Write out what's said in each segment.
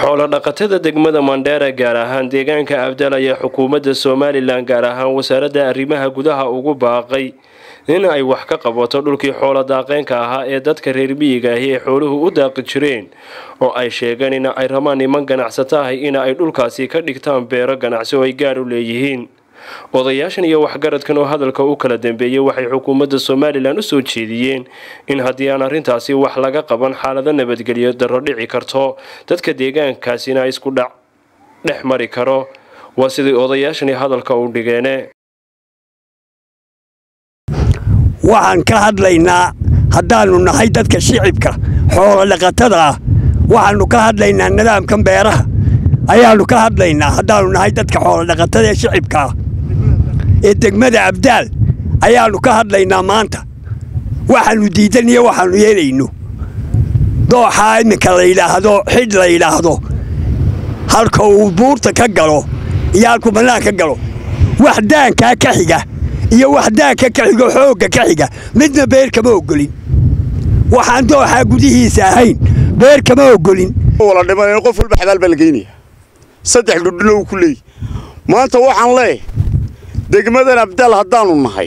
xoolo-dhaqatada degmada mandheera gaar ahaan deegaanka abdal ayaa xukuumadda somalilan gaar ahaan wasaaradda arrimaha gudaha ugu baaqay in ay wax ka qabato dhulkii xoolo daaqeenka ahaa ee dadka reer miyiga ahi ay xooluhu u daaqi jireen oo ay sheegeen in ay rabaan niman ganacsato ahi in ay dhulkaasi ka dhigtaan beero ganacsi oo ay gaar u leeyihiin odayaashan iyo waxgaradkan oo hadalka u kala dambeeyey waxay xukuumadda somalilan u soo jeediyeen in haddii aan arrintaasi wax laga qaban xaalado nabadgelyo darro dhici karto dadka deegaankaasina isku dhac dhex mari karo waa sidai odayaashani hadalka u dhigeene waxaan ka hadlaynaa haddaannu nahay dadka shicibka xoolo dhaqatada ah waxaannu ka hadlaynaa nidaamkan beeraha ayaannu ka hadlaynaa haddaannu nahay dadka xoolodhaqatada ee shicibka ah ee degmada abdaal ayaannu ka hadlaynaa maanta waxaannu diidan iyo waxaannu yeelayno dooxaa iminka la yidhaahdo xidh la yidhaahdo halka uu buurta ka galo iyo halkuu bannaan ka galo wax daankaa ka xiga iyo wax daanka ka xigo xoogga ka xiga midna beer kama oggolin waxaan dooxaa gudihiisa ahayn beer kama oggolin wala dhimanayno qof walba xabaal baa la geynaya saddex dhudhuna uu ku leeyahy maanta waxaan leeyahay degmadan abdaal haddaannu nahay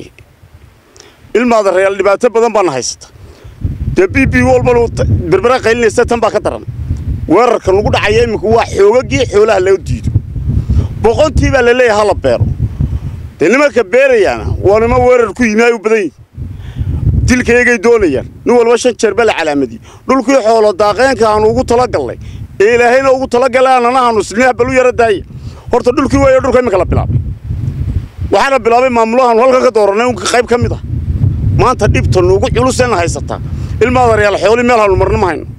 ilmaada reyaal dhibaato badan baana haysata dee b b walbanu berbera qaylinaysa tan baa ka daran weerarka lagu dhacaya iminka waa xoogagii xoolaha loo diido boqontii baa la leeyahay hala beero dee nimanka beerayaana waa nima weerar ku yimi ay u badan yihin dilkaygay doonayaan nin walba shan jeer baa la calaamadiyey dhulkii xoolo daaqeenka aanu ugu talagallay ee ilaahayna ugu talagalay aananahaanu silmiha balu yara daaya horta dhulkii weeyo dhulka iminka la bilaabay waxaana bilaabay maamulahaanu halka ka dooranay unka qayb ka mid ah maanta dhibta nuugu culuseenna haysataa ilmaada reyaal xooli meel haanu marna ma hayno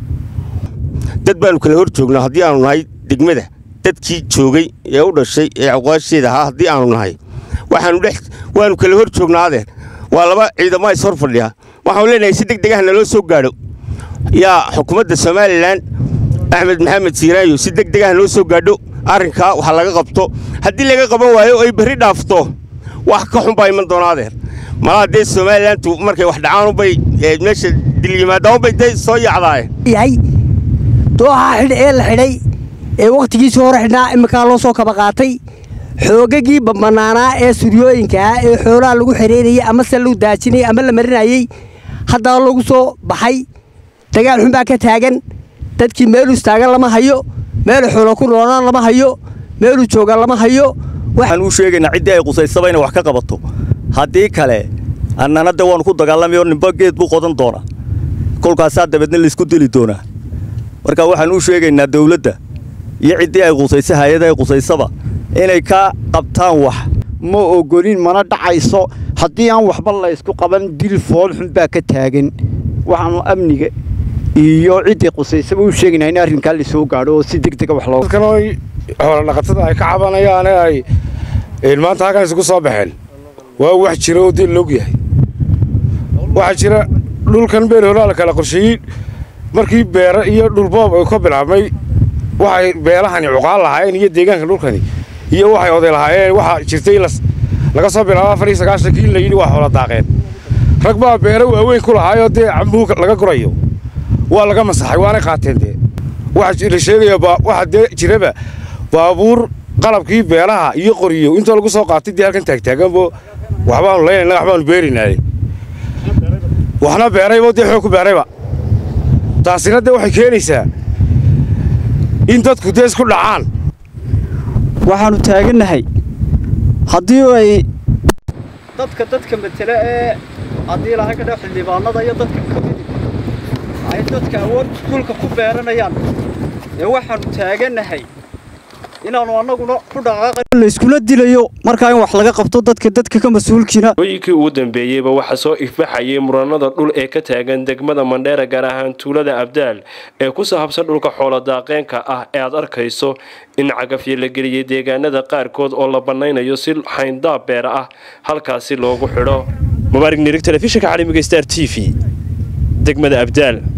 dad baannu kala hor joognaa haddii aanu nahay degmada dadkii joogay ee u dhashay ee aqwaasheeda ahaa haddii aanu nahay waxaanu dhex waannu kala hor joognaa adeer waa laba ciidamo is hor fadhiya waxaanu leenahay si deg degaha naloo soo gaadho yaa xukuumadda somalilan axmed maxamed siiraayo si deg degaha noo soo gaadho arrinkaa wax laga qabto haddii laga qaban waayo ay berri dhaafto wax ka xun baa iman doona adeer malaa dee somalilantu markay wax dhacaanubay meesha dilyimaadaanubay dee soo yacdaaye yahay dooxaa xidh ee la xidhay ee wakhtigiisii hore xidhnaa imminkaa loo soo kaba qaatay xoogagii banaanaa ee suryooyinka ah ee xoolaha lagu xereynayey ama se lagu daajinayey ama la marinayey haddana lagu soo baxay dagaal xun baa ka taagan dadkii meeluu istaagan lama hayo meeluu xoolo ku noolaan lama hayo meeluu joogaan lama hayo waxaan u sheegaynaa ciddii ay qusaysaba inay wax ka qabato haddii kale annana de waannu ku dagaalamay oo nimba geed buu qodan doonaa kolkaasaa dabeedna laysku dili doonaa marka waxaan u sheegaynaa dawladda iyo ciddii ay qusaysa hay-ada ay qusaysaba inay ka qabtaan wax ma ogolin mana dhacayso haddii aan waxba laysku qaban dil foolxun baa ka taagan waxaanu amniga iyo ciddii qusaysaba u sheegaynaa in arrinkaa lasoo gaadho oo si deg dega wax loo dadkan xoolodhaqatada ay ka cabanayaane ay maanta halkan isugu soo baxeen waa wax jira oo dil log yahay waxaa jira dhulkan beer holaa la kala qorsheeyey markii beere iyo dhulboob ay ka bilaabmay waxay beelahani cuqaan lahaayeen iyo deegaanka dhulkani iyo waxay oday lahaayeen waxaa jirtay laga soo bilaabo afar iyo sagaashankii in la yidhi waa xoolo daaqeen rag baa beere waaweyn ku lahaayoo dee cambuhu laga gurayo waa laga masaxay waanay qaateen dee waxaa la sheegaya waxaa dee jiraba baabuur qalabkii beelaha iyo qoriyo intoo lagu soo qaatay dee halkan taagtaaganbo waxbaanu laynayna waxbaanu beerinaaye waxna beeraybo dee xoog ku beerayba taasina dee waxay keenaysaa in dadku dee isku dhacaan waxaannu taagannahay haddii ay dadka dadka matele ee haddii lahay kadha xildhibaanada iyo dadka kamidi ay dadka awood dhulka ku beeranayaan ee waxaannu taagannahay inaannu annaguna ku dhaqaaqay layskula dilayo markaa in wax laga qabto dadka dadka ka mas-uulkiina hooyinkii ugu dambeeyeyba waxaa soo ifbaxayay muranada dhul ee ka taagan degmada mandheera gaar ahaan tuulada abdaal ee ku sahabsan dhulka xoolodaaqeenka ah ee aad arkayso in cagafyo la geliyey deegaanada qaarkood oo la bannaynayo si xayndaab beera ah halkaasi loogu xidho mubaarig nirig telefishinka caalamiga star t v degmada abdaal